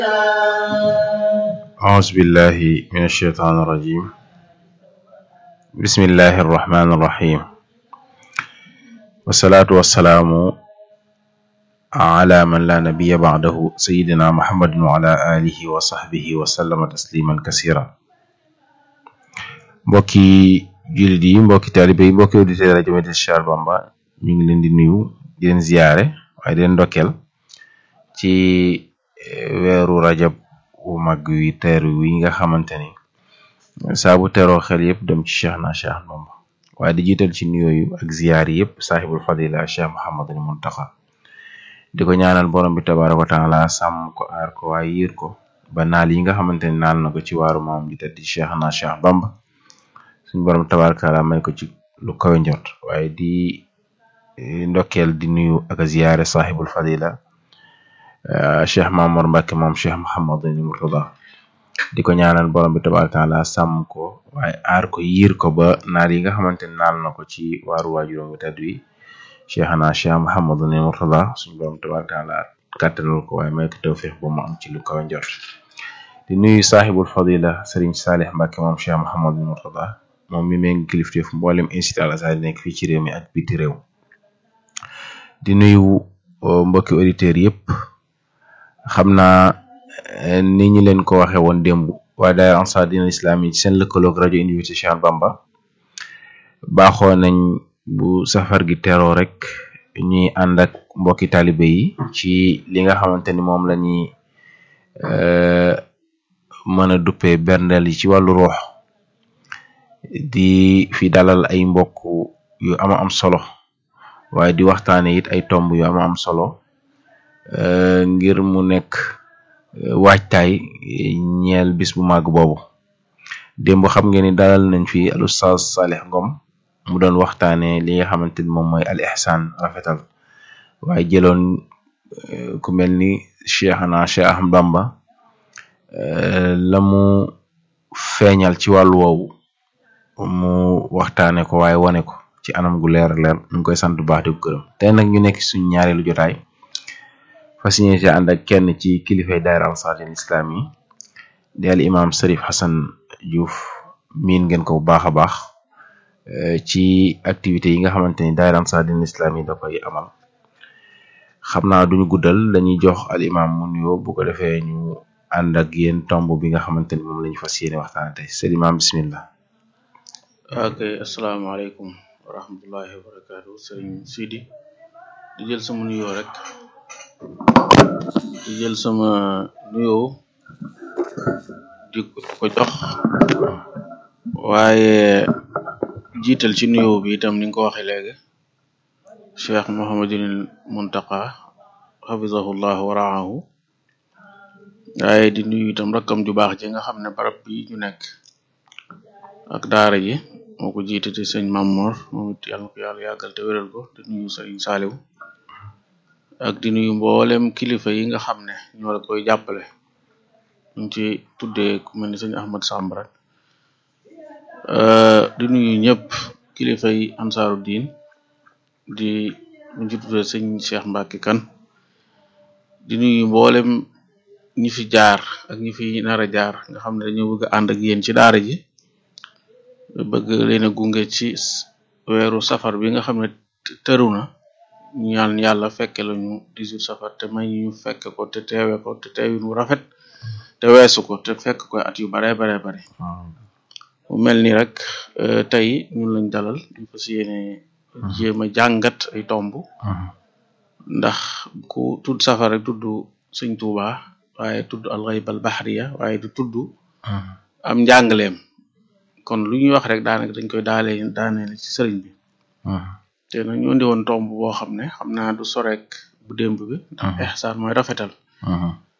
أعوذ بالله من الشيطان الرجيم بسم الله الرحمن الرحيم والصلاة والسلام على من لا نبي بعده سيدنا محمد وعلى آله وصحبه وسلم تسليما كثيرا mbokki jullit yi mbokki taalibe yi mbokki auditeurs rajo Médina Cheikh Bamba ñu ngi leen di nuyu di leen ziyaare waaye di leen ndokkeel ci weeru rajab wu mag wi teeru wi nga xamante ni saa bu teroo xel yëpp dem ci Cheikh na Cheikh Bamba waaye di jiital ci nuyooyu ak ziyaar yëpp saaxibul fadila Cheikh Mouhamadul Muntaxa di ko ñaanal borom bi tabaaraka wa taala sàmm ko aar ko waaye yiir ko ba naal yi nga xamante ni naal na ko ci waaru maam ji tedd Cheikh na Cheikh Bamba suñ borom tabaaraka taala may ko ci lu kawe njort waaye di ndokkeel di nuyu ak ziyaare saaxibul fadila cheikh Mamour Mbacke moom cheikh Mouhamadul Mourtada di ko ñaanal borom bi tabaaraka taala sàmm ko waaye aar ko yiir ko ba naal yi nga xamante ni naal na ko ci waaru waajuróom bu tedd wi cheikh na cheikh Mouhamadul Mourtada suñ borom tabaaraka taala kàttanal ko waaye may ko tawfiix bu mu am ci lu kawe njort di nuyu saaxibul fadila Serigne Salih Mbacke moom cheikh Mouhamadul Mourtada moom mi méngi kilifteef mboolem institut Al Azhar nekk fii ci réew mi ak biti réew di nuyu mbokki auditeurs yëpp xam naa ni ñu leen ko waxe woon démb waa daayira Ansar Dine Islam yi ci seen lëkkaloog rajo Université Cheikh Bamba baaxoo nañ bu safar gi teroo rek ñuy ànd ak mbokki taalibe yi ci li nga xamante ni moom la ñuy mën a duppee berndeel yi ci wàllu ruux di fi dalal ay mbokk yu ama am solo waaye di waxtaane it ay tomb yu ama am solo ngir mu nekk waajtaay ñeel bis bu màgg boobu démb xam ngeen ni dalal nañ fi al ustaz Salih Ngom mu doon waxtaane li nga xamante ni moom mooy al ihsan rafetal waaye jëloon ku mel ni Cheikhna Cheikh Ahmad Bamba la mu feeñal ci wàllu woowu mu waxtaane ko waaye wane ko ci anam gu leer leer ñu ngi koy sant bu baax di ko gërëm tey nag ñu nekk suñ ñaareelu jotaay fas yéene ci ànd ak kenn ci kilifay daayira Ansar Dine Islam yi di al imam Serif Hassan Diouf miin ngeen ko bu baax a baax ci activité yi nga xamante ni daayira Ansar Dine Islam yi da koy amal xam naa duñu guddal dañuy jox al imam mu nuyoo bu ko defee ñu ànd ak yéen tomb bi nga xamante ni moom lañu fas yéene waxtaane tey sëñ imam bismillah ok asalaamaaleykum wa rahmatullahi wa barakaatu sëriñ Sidi di jël sama nuyoo rek di jël sama nuyoo di ko jox waaye jiital ci nuyoo bi itam ni nga ko waxee léegi cheikh Mouhamadul Muntaqa xafizahullah wa raahu waaye di nuyu itam rakkam ju baax ji nga xam ne barab bi ñu nekk ak daara ji moo ko jiite te sëñ Mamor moom it yàlla na ko yàlla yàggal te wéral ko di nuyu sëriñ Saaliw ak di nuyu mboolem kilifa yi nga xam ne ñoo la koy jàppale ñu ci tuddee ku mel ni sëñ Ahmad Samb rek di nuyu ñëpp kilifa yi ansaaru diin di ñu ci tuddee sëñ Cheikh Mbacke kan di nuyu mboolem ñi fi jaar ak ñi fi nar a jaar nga xam ne dañoo bëgg a ànd ak yéen ci daara ji bëgg leen a gunge ci weeru safar bi nga xam ne tëru na ñu ñaan yàlla fekke lañu 18 safar te may ñu fekke ko te teewe ko te teewin wu rafet te weesu ko te fekk ko at yu bare bare bare mu mel ni rek tey ñun lañ dalal ñu fas yéene jéem a jàngat ay tomb ndax ku tudd safar rek tudd sëñ Tuuba waaye tudd alxayb al bahriya waaye du tudd am njàngaleem kon lu ñuy wax rek daanaka dañ koy daale daaneel ci sëriñ bi te nag ñu indi woon tomb boo xam ne xam naa du sorek bu démb bi ndax ihsaan mooy rafetal